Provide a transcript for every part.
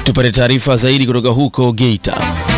Tupate taarifa zaidi kutoka huko Geita.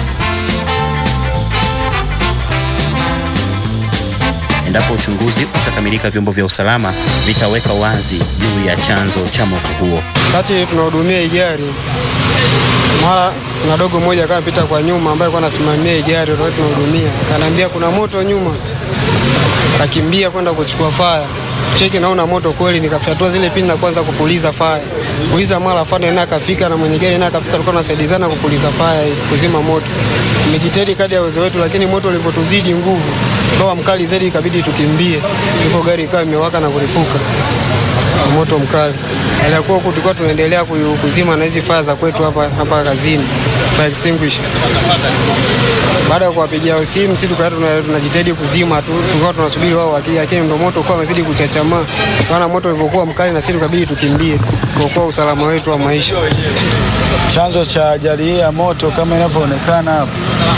Endapo uchunguzi utakamilika, vyombo vya usalama vitaweka wazi juu ya chanzo cha moto huo. Kati tunahudumia hii gari, mara kuna dogo mmoja akawa pita kwa nyuma, ambaye alikuwa anasimamia hii gari wakati tunahudumia, kanaambia kuna moto nyuma, kakimbia kwenda kuchukua faya cheki, naona moto kweli, nikafyatua zile pini na kwanza kupuliza faya, kupuliza mara fana naye akafika na mwenye gari naye akafika, tulikuwa tunasaidizana kupuliza faya kuzima moto. Nimejitahidi kadri ya uwezo wetu, lakini moto ulivyotuzidi nguvu ukawa mkali zaidi, ikabidi tukimbie, ndipo gari ikawa imewaka na kulipuka moto mkali. Alikuwa huku tulikuwa tunaendelea kuzima na hizi faya za kwetu hapa hapa kazini, fire extinguisher. Baada ya kuwapigia simu, sisi tukawa tunajitahidi kuzima tu, tulikuwa tunasubiri wao wakija, lakini ndio moto ukawa umezidi kuchachamaa. Maana moto ulivyokuwa mkali, na sisi tukabidi tukimbie kuokoa usalama wetu wa maisha. Chanzo cha ajali hii ya moto kama inavyoonekana hapo,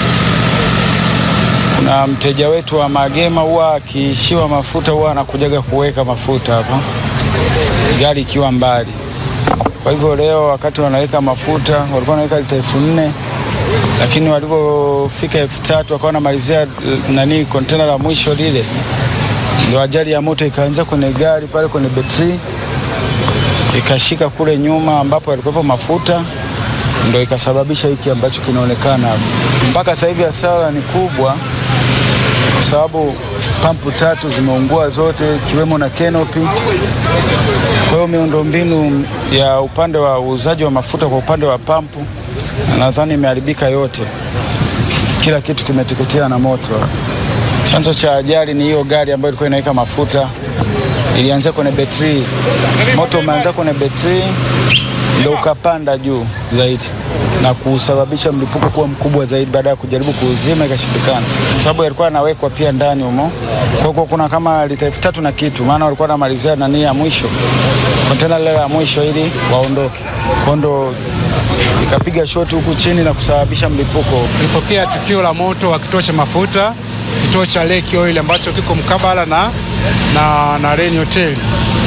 kuna mteja wetu wa Magema huwa akiishiwa mafuta huwa anakujaga kuweka mafuta hapa gari ikiwa mbali. Kwa hivyo leo wakati wanaweka mafuta walikuwa wanaweka lita elfu nne lakini walivyofika elfu tatu wakawa wanamalizia nani kontena la mwisho lile, ndio ajali ya moto ikaanza kwenye gari pale kwenye betri, ikashika kule nyuma ambapo yalikuwepo mafuta, ndio ikasababisha hiki ambacho kinaonekana hapo. Mpaka sasa hivi hasara ni kubwa, kwa sababu pampu tatu zimeungua zote ikiwemo na canopy. Kwa hiyo miundombinu ya upande wa uuzaji wa mafuta kwa upande wa pampu nadhani imeharibika yote, kila kitu kimeteketea na moto. Chanzo cha ajali ni hiyo gari ambayo ilikuwa inaweka mafuta, ilianzia kwenye betri, moto umeanza kwenye betri ndio ukapanda juu zaidi na kusababisha mlipuko kuwa mkubwa zaidi. Baada ya kujaribu kuuzima ikashindikana, kwa sababu yalikuwa yanawekwa pia ndani humo. Kwa hiyo kuna kama lita elfu tatu na kitu, maana walikuwa wanamalizia nani ya mwisho, kontena lile la mwisho ili waondoke. Kwa ndo ikapiga shoti huku chini na kusababisha mlipuko. Tulipokea tukio la moto wa kituo cha mafuta, kituo cha Lake Oil ambacho kiko mkabala na, na, na Reni Hoteli.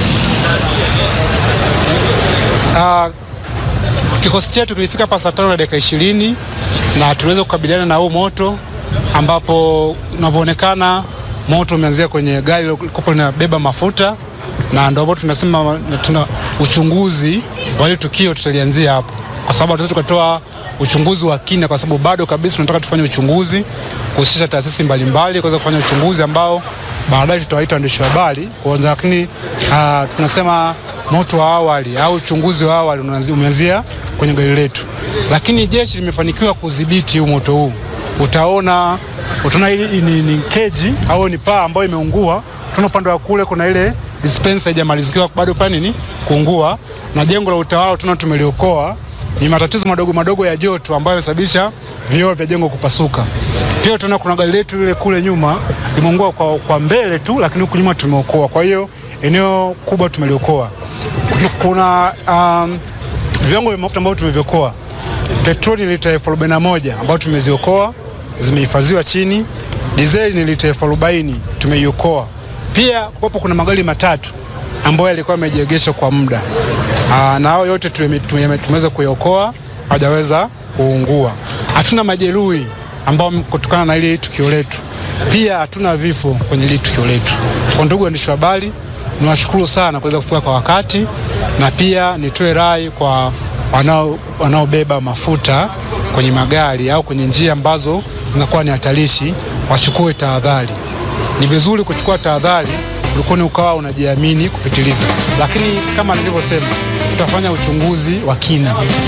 Uh, kikosi chetu kilifika hapa saa tano na dakika ishirini na tuliweza kukabiliana na huu moto, ambapo unavyoonekana moto umeanzia kwenye gari lilikopo linabeba mafuta, na ndio ambapo tunasema tuna uchunguzi wa ile tukio tutalianzia hapo, kwa sababu hatuwezi tukatoa uchunguzi wa kina, kwa sababu bado kabisa tunataka tufanye uchunguzi kuhusisha taasisi mbalimbali kuweza kufanya uchunguzi ambao baadaye tutawaita waandishi wa habari kwanza, lakini uh, tunasema moto wa awali au uchunguzi wa awali umeanzia kwenye gari letu, lakini jeshi limefanikiwa kudhibiti huu moto huu. Utaona, utaona hili ni, ni keji au ni paa ambayo imeungua. Tuna upande wa kule kuna ile dispenser haijamalizikiwa bado fanya nini kuungua, na jengo la utawala tuna tumeliokoa. Ni matatizo madogo madogo ya joto ambayo yamesababisha vioo vya jengo kupasuka. Pia tuna kuna gari letu lile kule nyuma limeungua kwa, kwa mbele tu, lakini huku nyuma tumeokoa. Kwa hiyo eneo kubwa tumeliokoa. Kuna um, viwango vya mafuta ambavyo tumeviokoa. Petroli ni lita elfu arobaini na moja ambayo tumeziokoa zimehifadhiwa chini. Dizeli ni lita elfu arobaini tumeiokoa. Pia kuwapo kuna magari matatu ambayo yalikuwa yamejiegesha kwa muda na hao yote tumeweza kuyaokoa, hajaweza kuungua. Hatuna majeruhi ambao kutokana na ile tukio letu, pia hatuna vifo kwenye ile tukio letu. Kwa ndugu waandishi wa habari, niwashukuru sana kuweza kufika kwa wakati, na pia nitoe rai kwa wanaobeba wanao mafuta kwenye magari au kwenye njia ambazo zinakuwa ni hatarishi, wachukue tahadhari. Ni vizuri kuchukua tahadhari ulikuwa ukawa unajiamini kupitiliza, lakini kama nilivyosema, tutafanya uchunguzi wa kina.